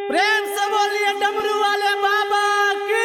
प्रेम से बोलिए डमरू वाले बाबा की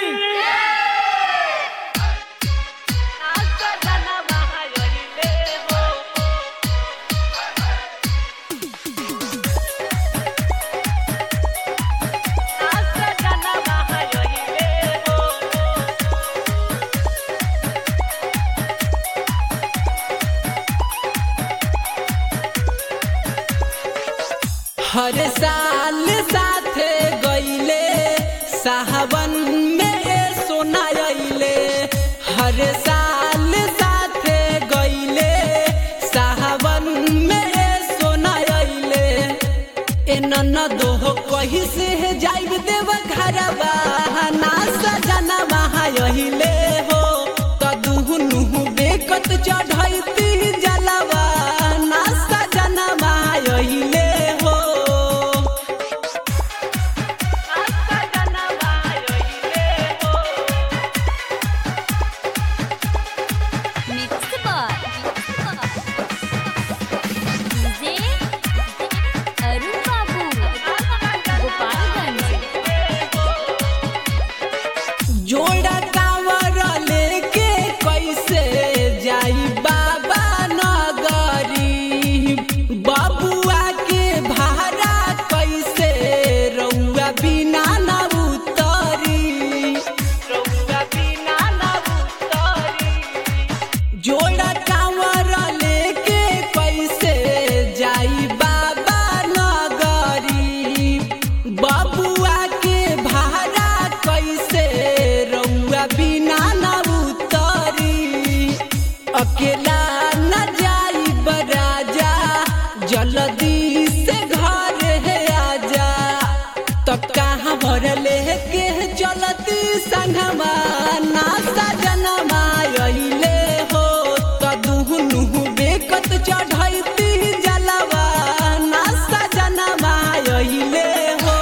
हर साल साथे गईले साहबन में सोना अइले हर साल साथे गईले साहबन में सोना अइले ए ननदो कही से जाइब देव घरवा ना सजना महायहिले हो कदुहनु बेकत चढ़ैती जलवा ना सजना महायहिले हो मिक्स बार डीजे अरुण बाबू गोपालगंज जोड़ा कांवर लेके कैसे जाई बाबा नगरी बबुआ के भाड़ा कैसे रउआ बिना न उतरी रउआ बिना न उतरी जोड़ा कांवर लेके कैसे जाई बाबा नगरी बबुआ के भाड़ा कैसे रउआ बिना न उतरी अकेला न जाई बराजा जल्दी से घर है आजा तब कहाँ भर लेके चलती संगमा ना सजनमा अइले हो कदुहनु बेकत चढ़ैती जलवा ना सजनमा अइले हो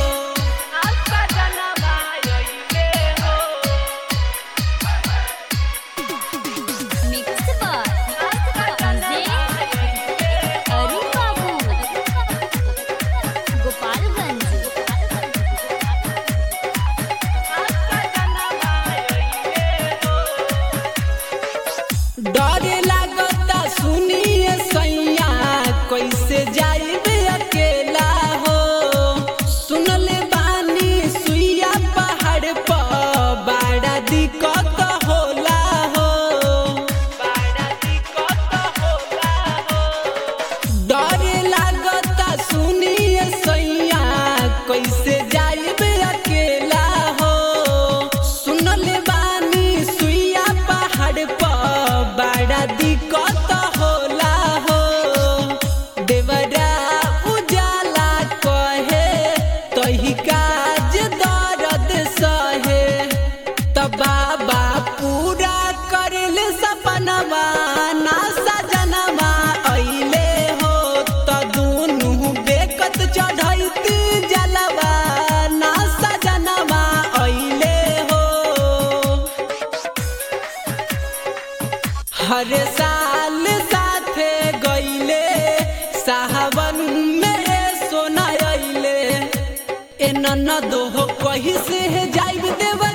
मिक्स बार डीजे अरुण बाबू गोपालगंज डरे लागता सुनिए सैया कैसे जाइबे अकेला हो सुनले बानी सुइया पहाड़ पर बड़ा दिक्कत होला हो बड़ा दिक्कत होला हो डरे लागता सुनिए सैया कैसे जाइबे अकेला हो सुनले बानी सुइया पहाड़ पर बड़ा दिक्कत होला हो देवरा उजाला कहे तही काज दर्द सहे तब बाबा पूरा करल सपनवा ना सजनवा अइले हो त दुनु बेकत चढ़ैती जलवा ना सजनवा अइले हो हर साल साथे गईले साहबन में सोना अइले ए ननदो कही से जाइब देव